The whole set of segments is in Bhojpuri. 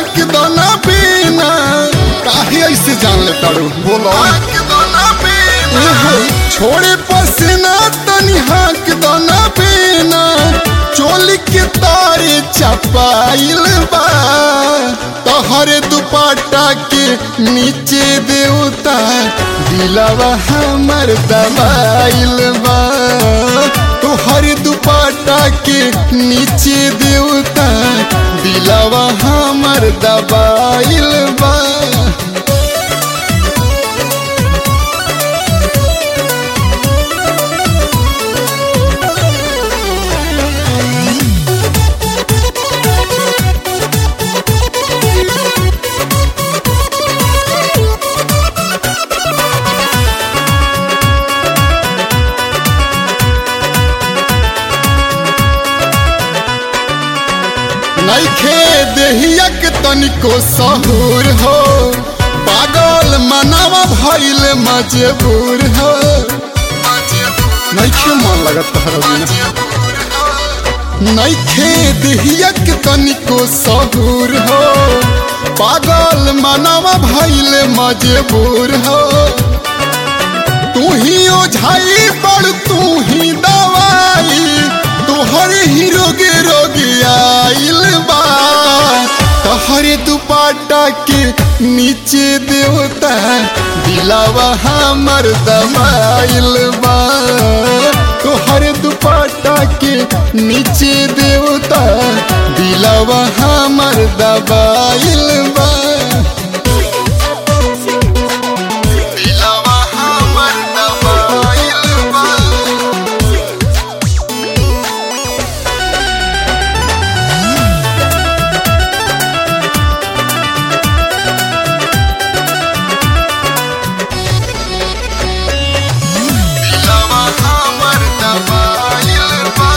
हाक दाना पीना काहे ऐसे जान ले तारू बोलो एहो, छोड़े पसीना तनी हाक दाना पीना चोली के तारे चपाइल बा तोहरे दुपट्टा के नीचे देवता दिलवा हमर दबाइल बा तोहरे दुपट्टा के नीचे देवता दिलवा हमर दबाइल बा नइखे देहिया के तनिको सहूर हो पागल मनावा भइल मजबूर हो नइखे मन लगत तहरा बिना नइखे देहिया के तनिको सहूर हो पागल मनावा भइल मजबूर हो तू ही ओझाई बड़ तू ही दवाई तोहर ही रोगे रोगे आइल बा तोहरे दुपट्टा के नीचे देवता दिलावा हमर दबाइल बा तोहरे दुपट्टा के नीचे देवता दिलावा हमर दबाइल बा दिलावा हमर दबाइल बा दिलवा हमर दबाइल बा।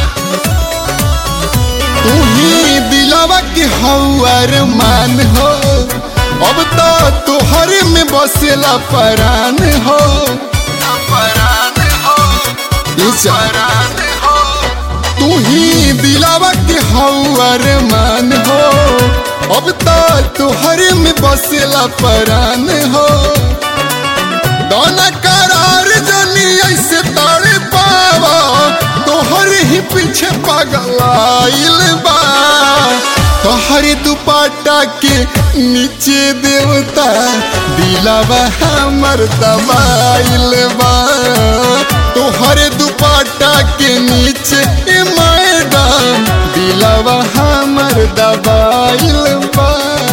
तू ही दिलवा के हौर मान हो अब तो तोहर में बसेला परान हो परान हो परान हो तू ही दिलावा के हौर मान हो अब तो तोहर में बसेला परान हो दोना करार जनी ऐसे तारे पावा तोहर ही पीछे पागल आइल बा तोहरे दुपट्टा के नीचे देवता दिलावा हमर दबाइल बा तोहरे दुपट्टा के नीचे ए मैडम दिलावा हमर दबाइल बा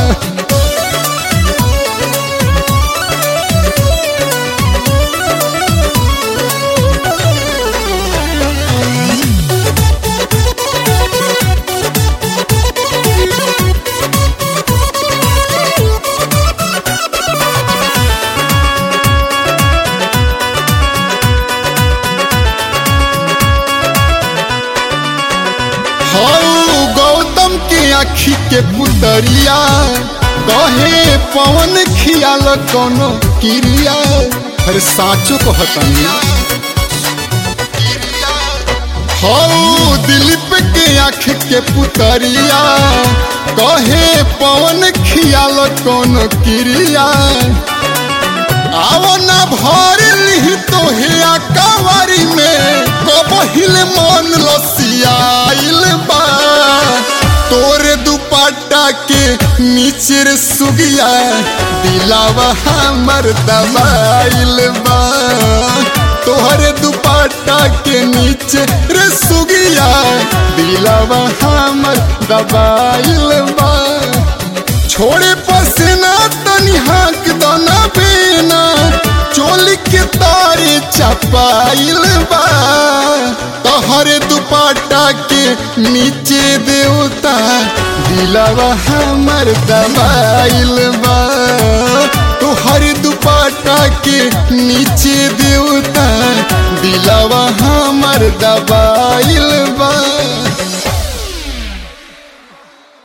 हौ गौतम के आखी के पुतरिया कहे पवन खियाल कोनो क्रिया अरे साचो कहतनी हौ दिलीप के आँख के पुतरिया कहे पवन खियाल कोनो क्रिया आओ ना भर ली तोहे कवारी में कबहिल मन लसियाइल बा तोरे दुपट्टा के नीचे रे सुगिया दिलावा हमर दबाइल बा तोहरे दुपट्टा के नीचे रे सुगिया दिलावा हमर दबाइल बा छोड़े पसीना तनी हाक दाना बेना चोली के तारे चपाइल बा तोहरे दुपट्टा के नीचे देवता दिलावा हमर दबाइल बा तोहरे दुपट्टा के नीचे देवता दिलावा हमर दबाइल बा